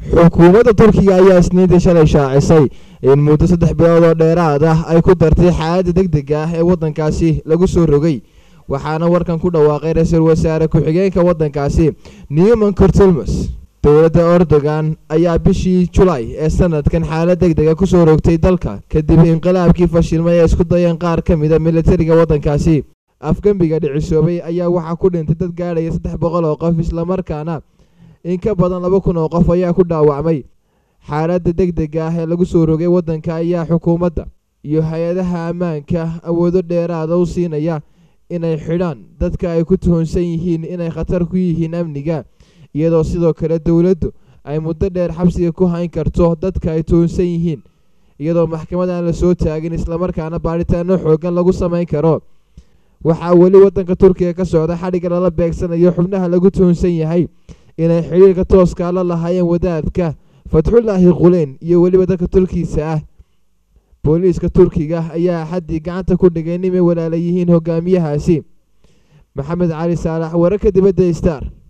xukuumadda turkiga ayaa isniintii shalay shaacisay in muddo saddex bilood oo dheeraad ah ay ku dartay xaaladda degdega ah ee waddankaasi lagu soo rogay waxaana warkan ku dhawaaqay ra-iisul wasaare ku-xigeenka waddankaasi newman cortulmus dowladda erdogan ayaa bishii julaay ee sanadkan xaalad degdega kusoo rogtay dalka kadib inqilaabkii fashilmay ee isku dayeen qaar ka mida militariga waddankaasi afgembiga dhicisoobay ayaa waxaa ku dhintay dad gaadhaya saddex boqol oo qof islamarkaana in ka badan laba kun oo qof ayaa ku dhaawacmay xaaladda degdega ah ee lagu soo rogay waddanka ayaa xukuumadda iyo hay-adaha ammaanka awoodo dheeraada u siinaya inay xidhaan dadka ay ku tuhunsan yihiin inay khatar ku yihiin amniga iyadoo sidoo kale dowladdu ay muddo dheer xabsiga ku hayn karto dadka ay tuhunsan yihiin iyadoo maxkamad aan la soo taagin islamarkaana baadhitaano xoogan lagu samayn karo waxaa weli waddanka turkiga ka socda xadhigga lala beegsanayo xubnaha lagu tuhunsan yahay inay xidhiirka tooskaa la lahaayeen wadaadka fatxullaahi quleyn iyo weliba dadka turkiisa ah booliiska turkiga ayaa axaddii gacanta ku dhigay nimay walaala yihiin hogaamiyahaasi maxamed cali saalax wararka dibadda star